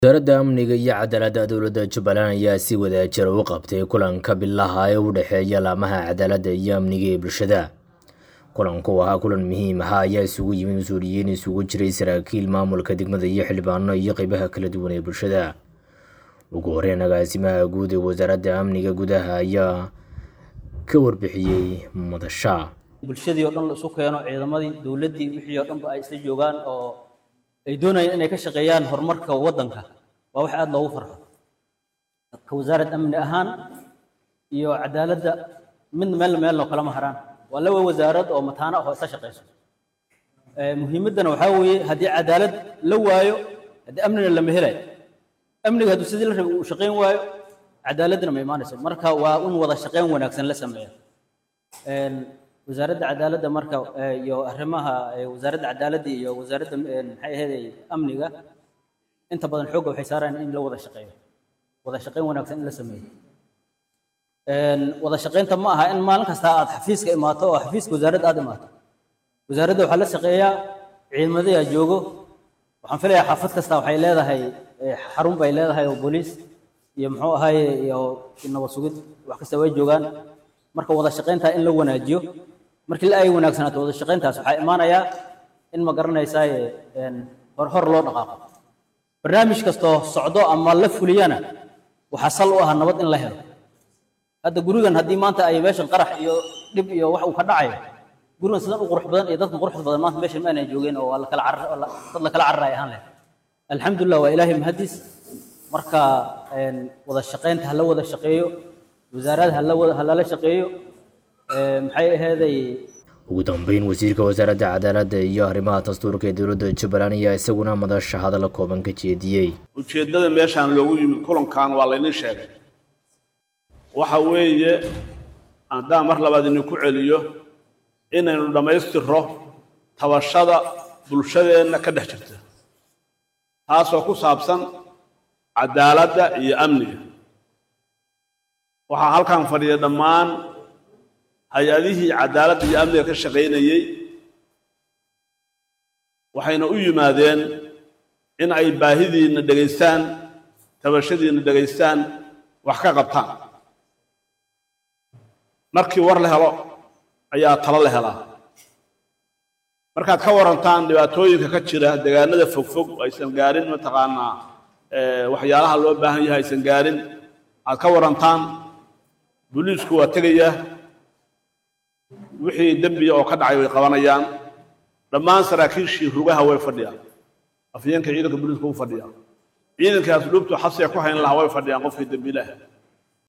wasaaradda amniga iyo cadaaladda dowladda jubbaland ayaa si wadajir u qabtay kulanka bilaha ee u dhexeeya laamaha cadaaladda iyo amniga ee bulshada kulanku ahaa kulan muhiim ah ayaa isugu yimid mas-uuliyiin isugu jiray saraakiil maamulka degmada iyo xildhibaano iyo qeybaha kala duwan ee bulshada ugu horeyn agaasimaha guud ee wasaaradda amniga gudaha ayaa ka warbixiyey madasha bulshadii oo dhan la isu keeno ciidamadii dowladdii wixii oo dhanba ay isla joogaan oo ay doonayaan inay ka shaqeeyaan horumarka waddanka waa wax aada loogu farxo ka wasaarad amni ahaan iyo cadaaladda midna meel meelno kalama haraan waa laba wasaarad oo mataano ah oo isla shaqeyso muhiimaddana waxaa weeye haddii cadaalad la waayo haddii amnina lama helayo amniga hadduu sidii la rabay uu shaqayn waayo cadaaladdina ma imaanayso marka waa in wada shaqayn wanaagsan la sameeya wasaaradda cadaaladda marka iyo arrimaha wasaaradda cadaaladda iyo wasaaradda maxay ahayd amniga inta badan xoogga waxay saaraan in la wada shaqeeyo wada shaqayn wanaagsan in la sameeyo wada shaqaynta ma aha in maalin kasta aad xafiiska imaato oo xafiiska wasaaradda aad imaato wasaaradda waxaa la shaqeeyaa ciidamadayaa joogo waxaan filayaa xaafad kasta waxay leedahay xarun bay leedahay oo booliis iyo muxuu ahaye iyo nabad sugid wax kasta way joogaan marka wada shaqaynta in la wanaajiyo markii la ay wanaagsanaato wada shaqayntaas waxaa imaanayaa in ma garanaysaa hor hor loo dhaqaaqo barnaamij kastoo socdo ama la fuliyana waxaa sal u ah nabad in la helo hadda gurigan haddii maanta ay meeshan qarax iyo dhib iyo wax uu ka dhacayo gurigan sidan u qurux badan iyo dadkan quruxda badan maanta meeshan ma aanay joogeen oo waa lakala carar dad lakala cararaay ahaan leh alxamdulilah waa ilaahay mahadiis marka wada shaqaynta ha la wada shaqeeyo wasaarada ha lala shaqeeyo maxay aheeday ugu dambeyn wasiirka wasaaradda cadaaladda iyo arrimaha dastuurka ee dowladda jubbaland ayaa isaguna madasha hadalla kooban ka jeediyey ujeeddada meeshaan loogu yimid kulankan waa laynin sheegay waxa weeye haddaan mar labaad idinku celiyo inaynu dhammaystirro tabashada bulshadeenna ka dhex jirta taasoo ku saabsan cadaaladda iyo amniga waxaa halkan fadhiya dhammaan hay-adihii cadaaladda iyo amniga ka shaqaynayey waxayna u yimaadeen in ay baahidiinna dhegaystaan tabashadiinna dhegaystaan wax ka qabtaan markii war la helo ayaa talo la helaa markaad ka warantaan dhibaatooyinka ka jira deegaanada fogfog aysan gaarin mataqaanaa waxyaalaha loo baahan yahay aysan gaarin aad ka warantaan booliisku waa tegayaa wixii dembiya oo ka dhacay way qabanayaan dhammaan saraakiishii rugaha way fadhiyaan afyeenka ciidanka booliiska u fadhiyaa ciidankaas dhubtu xabsiga ku hayn lahaa way fadhiyaan qofkii dembiilaha